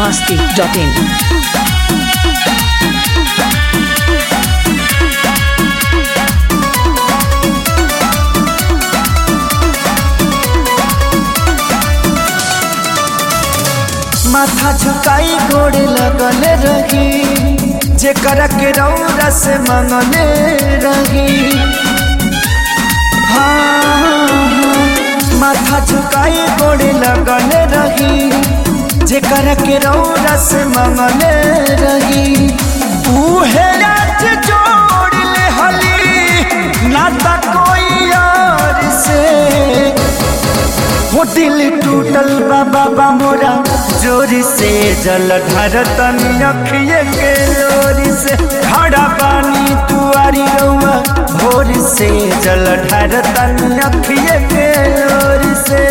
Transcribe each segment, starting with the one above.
masti.in. माथा झुकाई गोड़े लगल रही जेकर के रौरा से मंगले रही हाँ, माथा झुकाई गोड़े लगल रही जेकर के रौरा से मंगले रही उहे आज जोड़ ले हली ना ता कोई और से हो दिल टूटल बा बाबा मोरा जोर से जल ढर तनी अखिए के लोरी से खड़ा पानी तुआरी रउआ भोर से जल ढर तनी अखिए के लोरी से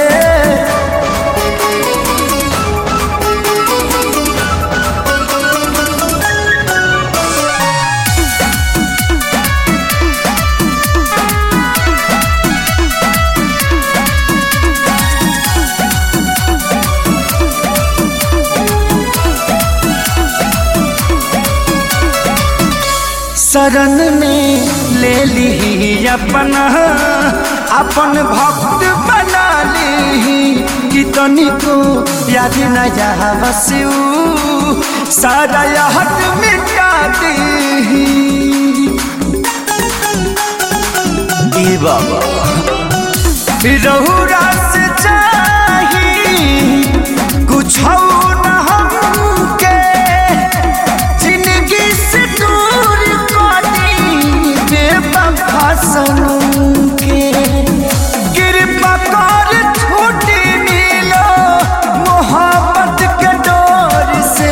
शरण में ले ली अपना अपन भक्त बना ली कि तनिको याद न जा बसू सारा हट मिटा दी ई बाबा रहुरा से चाही कुछ न हमके जिंदगी से दूर करी बेवफा सनम के कृपा कर छूटी मिलो मोहब्बत के डोर से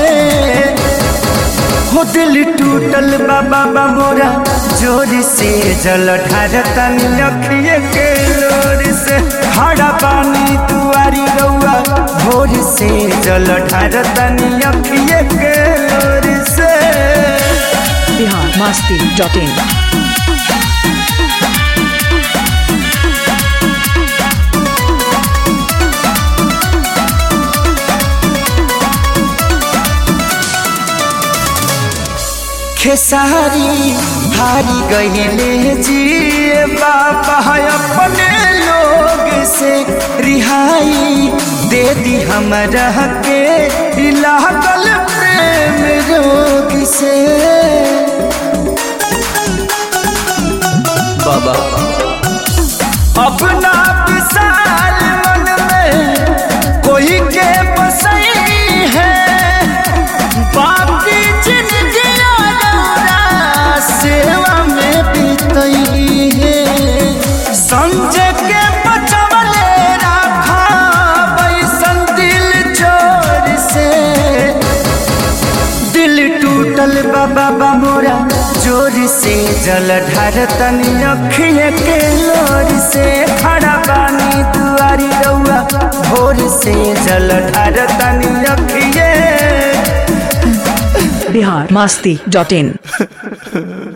हो दिल टूटल बाबा बा मोरा जोर से जल ढार तनी अखिए के लोर से खड़ा पानी तुआरी रउआ भोर से जल ढार तनी अखिए के लोर से Bihar masti.in. खेसारी हारी गईले जिए बाबा अपने लोग से रिहाई दे दी हमरा के लागल प्रेम रोग से बाबा अपना विशाल मन में कोई के बसई है बाकी जिंदगी अधूरा सेवा में बीतई है संजय के बचवले रखा बैसन दिल चोर से दिल टूटल बाबा बा मोरा जोर से जल ढार तनी अखिए के लोर से खड़ा पानी दुआरी रउआ भोर से जल ढार तनी अखिए Bihar masti.in.